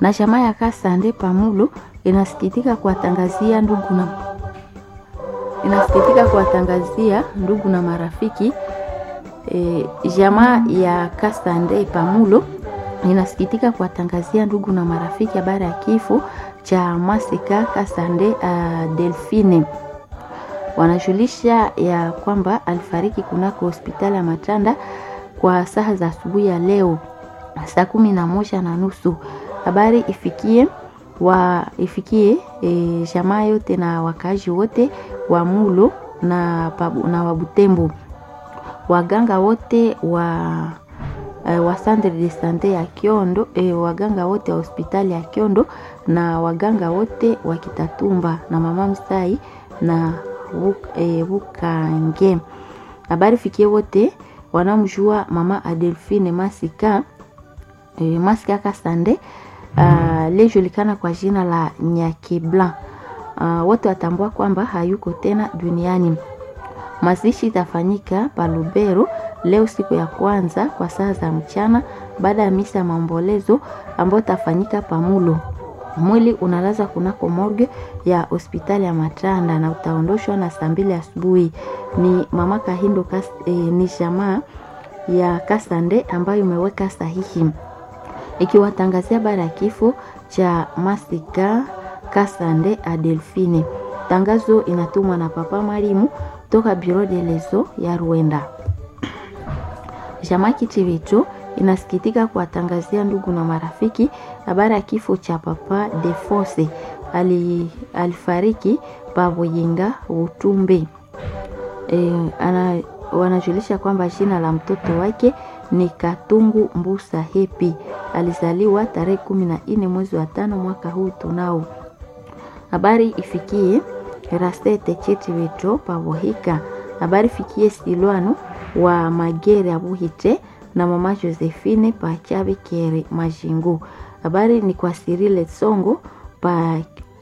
na jamaa ya Kasande Pamulo inasikitika kuwatangazia ndugu na inasikitika kuwatangazia ndugu na marafiki e, jamaa ya Kasande Pamulo inasikitika kuwatangazia ndugu na marafiki habari ya kifo cha Masika Kasande uh, Delphine. Wanajulisha ya kwamba alifariki kunako hospitali ya Matanda kwa saa za asubuhi ya leo saa kumi na moja na nusu. Habari ifikie wa ifikie e, jamaa yote na wakaaji wote wa Mulo na, pabu, na Wabutembo, waganga wote wa e, wa centre de sante ya Kiondo e, waganga wote wa hospitali ya Kiondo na waganga wote wa Kitatumba na mama Msai na Bukange. E, habari fikie wote wanamjua mama Adelphine Masika e, Masika Kasande uh, lijulikana kwa jina la Nyakibla. Uh, wote watambua kwamba hayuko tena duniani. Mazishi itafanyika Palubero leo siku ya kwanza kwa saa za mchana baada ya misa ya maombolezo ambayo itafanyika Pamulo. Mwili unalaza kunako morgue ya hospitali ya Matanda na utaondoshwa na saa mbili asubuhi. Ni mama Kahindo kas, eh, ni jamaa ya Kasande ambayo imeweka sahihi ikiwatangazia bara ya kifo cha Masika Kasande Adelphine. Tangazo inatumwa na Papa Mwalimu toka Bureau de leso ya Rwanda. Jamaa Kitivicho inasikitika kuwatangazia ndugu na marafiki habari ya kifo cha Papa Defose ali, alifariki Pavoyenga Utumbe. E, ana, wanajulisha kwamba jina la mtoto wake ni Katungu Mbusa Hepi. Alizaliwa tarehe kumi na nne mwezi wa tano mwaka huu tunao. Habari ifikie Rastete Cheti Weto Pavohika. Habari fikie Silwano wa Magere Abuhite na mama Josephine pa Chabi Kere Majingu. Habari ni kwa Sirile Songo pa,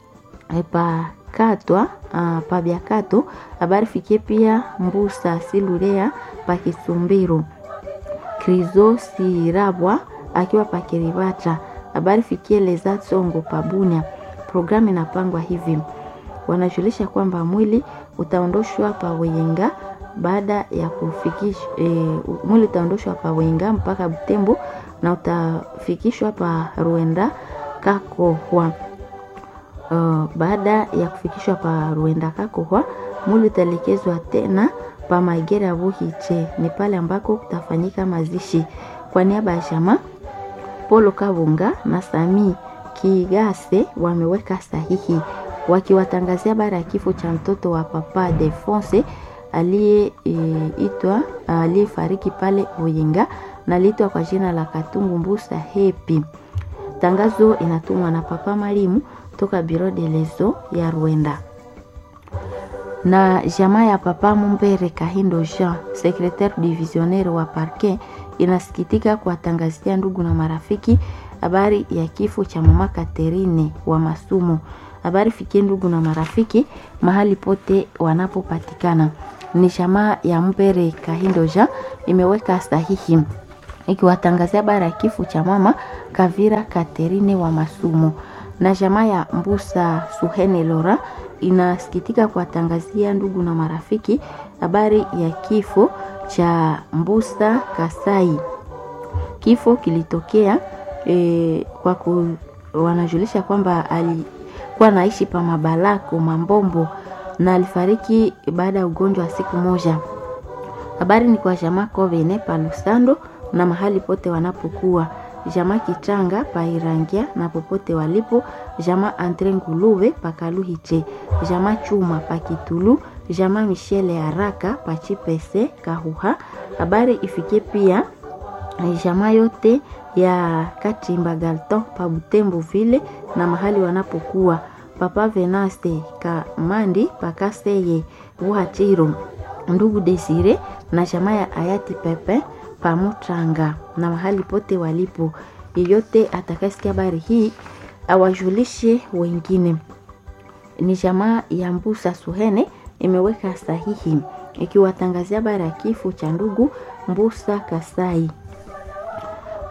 pa Katwa uh, pa Byakato. Habari fikie pia Mbusa Silurea pa Kisumbiru. Krizo Sirabwa akiwa pa Kiribata. Habari fikie Leza Songo pa Bunia. Programu inapangwa hivi, wanajulisha kwamba mwili utaondoshwa pa Wenga baada ya kufikishwa e, mwili utaondoshwa pa Wenga mpaka Butembo na utafikishwa pa Ruenda Kakohwa. Uh, baada ya kufikishwa pa Ruenda Kakohwa, mwili utaelekezwa tena pa Magera Buhiche, ni pale ambako kutafanyika mazishi. Kwa niaba ya jamaa Polo Kabunga na Sami Kigase wameweka sahihi wakiwatangazia bara ya kifo cha mtoto wa Papa Defonse aliyeitwa e, aliyefariki pale Oyinga na aliitwa kwa jina la Katungu Mbusa Hepi. Tangazo inatumwa na Papa Marimu toka Bureau de leso ya Rwanda na jamaa ya Papa Mumbere Kahindo Jean, secretaire divisionnaire wa parquet, inasikitika kuwatangazia ndugu na marafiki habari ya kifo cha mama Katerine wa Masumu. Habari fikie ndugu na marafiki mahali pote wanapopatikana. Ni jamaa ya Mbere Kahindo Jean imeweka sahihi ikiwatangazia habari ya kifo cha mama Kavira Katerine wa Masumu, na jamaa ya Mbusa Suhene Lora inasikitika kuwatangazia ndugu na marafiki habari ya kifo cha Mbusa Kasai. Kifo kilitokea e, kwa ku, wanajulisha kwamba alikuwa naishi pa Mabalako Mambombo na alifariki baada ya ugonjwa wa siku moja. Habari ni kwa jamaa Kovene pa Lusando na mahali pote wanapokuwa jamaa Kichanga pa Irangia na popote walipo, jamaa Andre Nguluve pa Kaluhiche, jamaa Chuma pa Kitulu, jamaa Michele Haraka pa Chipese Kahuha. Habari ifikie pia jamaa yote ya Katimba Galton pa Butembo vile na mahali wanapokuwa Papa Venaste Kamandi pa Kaseye Buhachiro, ndugu Desire na jamaa ya hayati Pepe Pamutranga na mahali pote walipo. Yeyote atakayesikia habari hii awajulishe wengine. Ni jamaa ya Mbusa Suhene imeweka sahihi ikiwatangazia habari ya kifo cha ndugu Mbusa Kasai.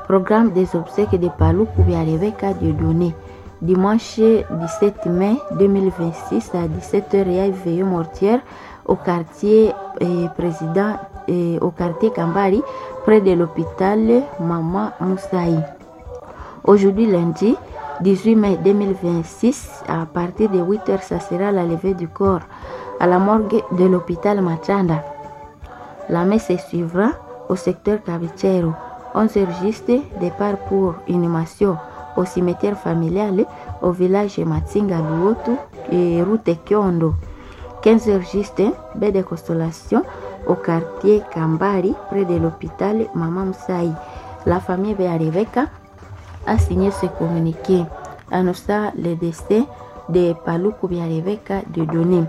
Programme des obsèques de Paloukou via Rebecca Dieudonné. Dimanche 17 mai 2026 à 17h, il y a une veillée mortière au quartier eh, président eh, au quartier Kambari près de l'hôpital Mama Moussaï. Aujourd'hui lundi 18 mai 2026 à partir de 8h ça sera la levée du corps à la morgue de l'hôpital Machanda. La messe suivra au secteur Cavichero. 11h juste départ pour inhumation au cimetière familial au village Matsinga Luotu et route Kyondo. 15h juste, baie de consolation au quartier Kambari près de l'hôpital Mama Moussaï. La famille de Rebecca a signé ce communiqué annonçant le décès de Paluku vya Rebecca de Doni.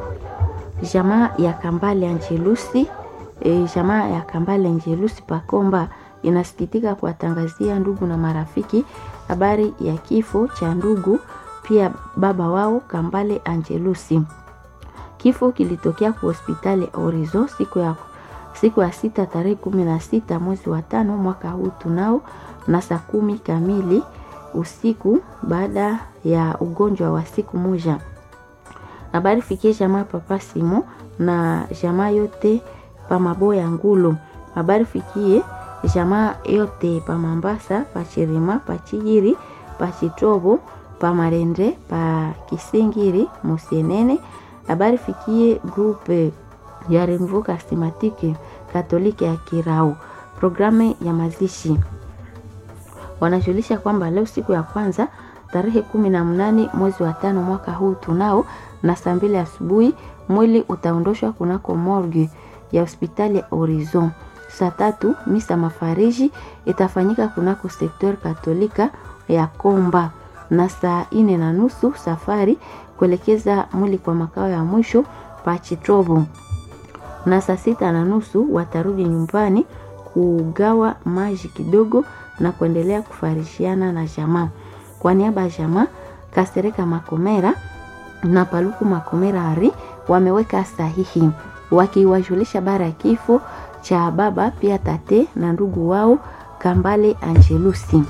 Jamaa ya Kambale Angelusi e, jamaa ya Kambale Angelusi Pakomba inasikitika kuwatangazia ndugu na marafiki habari ya kifo cha ndugu pia baba wao Kambale Angelusi. Kifo kilitokea kwa hospitali Horizon siku ya siku ya sita tarehe kumi na sita mwezi wa tano mwaka huu tunao na saa kumi kamili usiku baada ya ugonjwa wa siku moja. Habari fikie jamaa papa Simo na jamaa yote pa Maboya Ngulo. Habari fikie jamaa yote pa Mambasa, pa Chirima, pa Chijiri, pa Chitobo, pa Marende, pa Kisingiri, Musienene. Habari fikie grupe ya Renvo Kastimatike Katoliki ya Kirau. Programu ya mazishi wanajulisha kwamba leo siku ya kwanza tarehe kumi na mnane mwezi wa tano mwaka huu tunao na saa mbili asubuhi mwili utaondoshwa kunako morgue ya hospitali ya Horizon. Saa tatu misa mafariji itafanyika kunako sektor katolika ya Komba, na saa ine na nusu safari kuelekeza mwili kwa makao ya mwisho pa Chitobo, na saa sita na nusu watarudi nyumbani kugawa maji kidogo na kuendelea kufarishiana na jamaa. Kwa niaba ya jamaa Kasereka Makomera na Paluku Makomera Ari wameweka sahihi wakiwajulisha bara ya kifo cha baba pia tate na ndugu wao Kambale Angelusi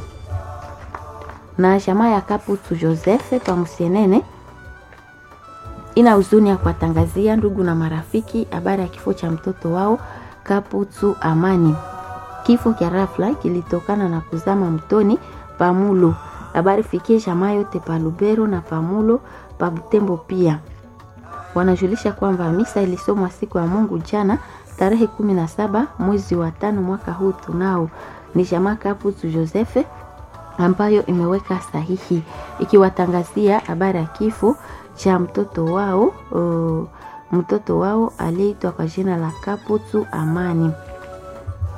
na jamaa ya Kaputu Joseph Pamusienene ina huzuni ya kuwatangazia ndugu na marafiki habari ya kifo cha mtoto wao Kaputu Amani. Kifo cha rafla kilitokana na kuzama mtoni Pamulo. Habari fikie jamaa yote pa Lubero na Pamulo pa Butembo pia. Wanajulisha kwamba misa ilisomwa siku ya Mungu jana tarehe kumi na saba mwezi wa tano mwaka huu tunao. Ni jamaa Kaputu Josefe ambayo imeweka sahihi ikiwatangazia habari ya kifo cha mtoto wao uh, mtoto wao aliyeitwa kwa jina la Kaputu Amani.